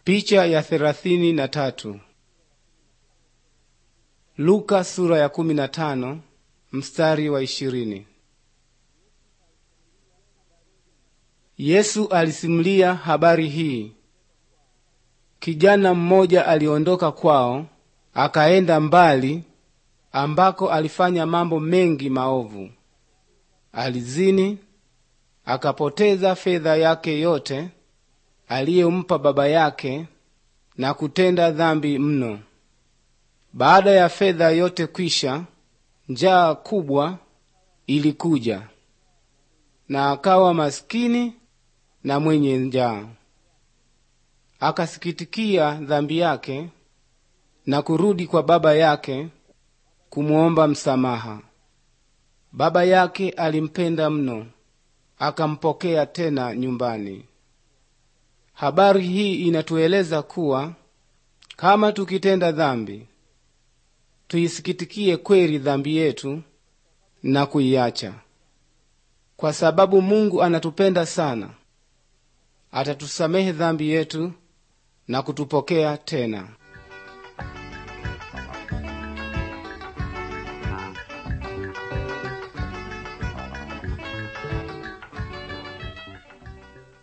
Picha ya thelathini na tatu. Luka sura ya kumi na tano mstari wa ishirini. Yesu alisimulia habari hii. Kijana mmoja aliondoka kwao akaenda mbali ambako alifanya mambo mengi maovu. Alizini, akapoteza fedha yake yote aliyompa baba yake na kutenda dhambi mno. Baada ya fedha yote kwisha, njaa kubwa ilikuja, na akawa maskini na mwenye njaa. Akasikitikia dhambi yake na kurudi kwa baba yake kumuomba msamaha. Baba yake alimpenda mno, akampokea tena nyumbani. Habari hii inatueleza kuwa kama tukitenda dhambi, tuisikitikie kweli dhambi yetu na kuiacha, kwa sababu Mungu anatupenda sana. Atatusamehe dhambi yetu na kutupokea tena.